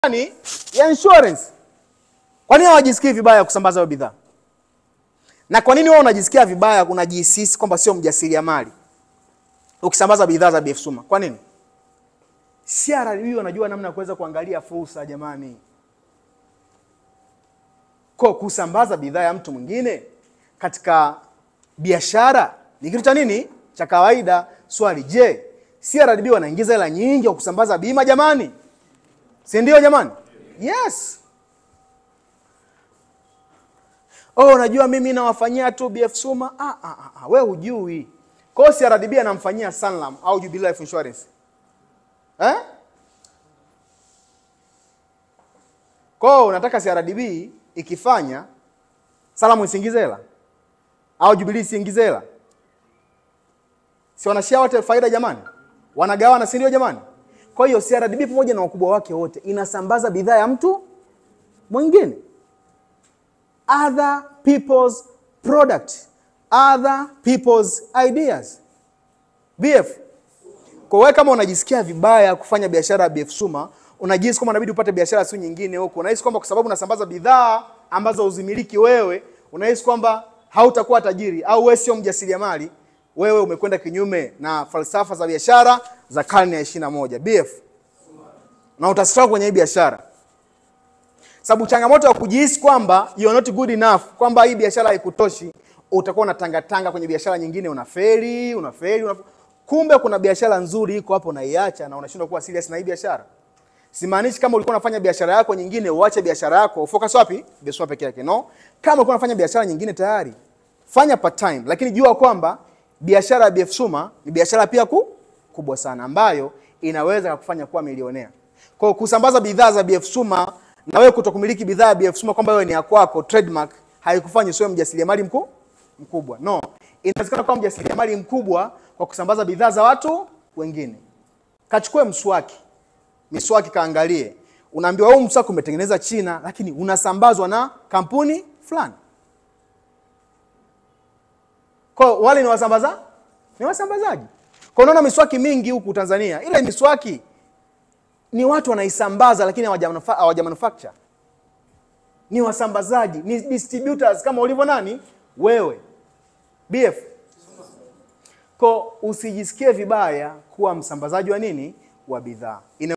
gani ya insurance. Kwa nini hawajisikii vibaya kusambaza hiyo bidhaa? Na kwa nini wewe unajisikia vibaya, unajihisi kwamba sio mjasiriamali ukisambaza bidhaa za BF Suma? Kwa nini? CRDB wanajua namna ya kuweza kuangalia fursa jamani. Kwa kusambaza bidhaa ya mtu mwingine katika biashara ni kitu cha nini? Cha kawaida. Swali, je, CRDB wanaingiza hela nyingi kwa kusambaza bima jamani? Si ndio jamani? Yes. Oh, unajua mimi nawafanyia tu BF Suma. Ah, ah, ah, ah. Wewe hujui. Kwa hiyo CRDB anamfanyia Sanlam au Jubilee Life Insurance. Eh? Kwa hiyo unataka CRDB ikifanya Sanlam isiingize hela au Jubilee isiingize hela? Si wanashare wote faida jamani? Wanagawana si ndio jamani? Kwa hiyo CRDB pamoja na wakubwa wake wote inasambaza bidhaa ya mtu mwingine. Other people's product, other people's ideas. BF. Kwa wewe kama unajisikia vibaya kufanya biashara ya BF Suma, unajihisi kwamba inabidi upate biashara si nyingine huko. Unahisi kwamba kwa sababu unasambaza bidhaa ambazo uzimiliki wewe, unahisi kwamba hautakuwa tajiri au wewe sio mjasiriamali, wewe umekwenda kinyume na falsafa za biashara za karne ya 21. BF. Na utastruggle kwenye hii biashara. Sababu changamoto ya kujihisi kwamba you are not good enough, kwamba hii biashara haikutoshi, utakuwa unatangatanga kwenye biashara nyingine, unafeli, unafeli, unafeli. Kumbe kuna biashara nzuri iko hapo unaiacha na unashindwa kuwa serious na hii biashara. Simaanishi kama ulikuwa unafanya biashara yako nyingine uache biashara yako, focus wapi? Biashara peke yake. No. Kama ulikuwa unafanya biashara nyingine tayari, fanya part time, lakini jua kwamba biashara ya BF Suma ni biashara pia ku, kubwa sana ambayo inaweza kukufanya kuwa milionea. Kwa hiyo kusambaza bidhaa za BF Suma na wewe kutokumiliki bidhaa ya BF Suma kwamba wewe ni ya kwako trademark haikufanyi usiwe mjasiriamali mkuu mkubwa. No. Inawezekana kuwa mjasiriamali mkubwa kwa kusambaza bidhaa za watu wengine. Kachukue mswaki. Miswaki kaangalie. Unaambiwa huu mswaki umetengeneza China lakini unasambazwa na kampuni fulani. Kwa wale ni wasambaza? Ni wasambazaji. Kwa unaona miswaki mingi huku Tanzania, ile miswaki ni watu wanaisambaza lakini hawaja manufacture. Ni wasambazaji, ni distributors kama ulivyo nani? Wewe. BF. Kwa usijisikie vibaya kuwa msambazaji wa nini? Wa bidhaa.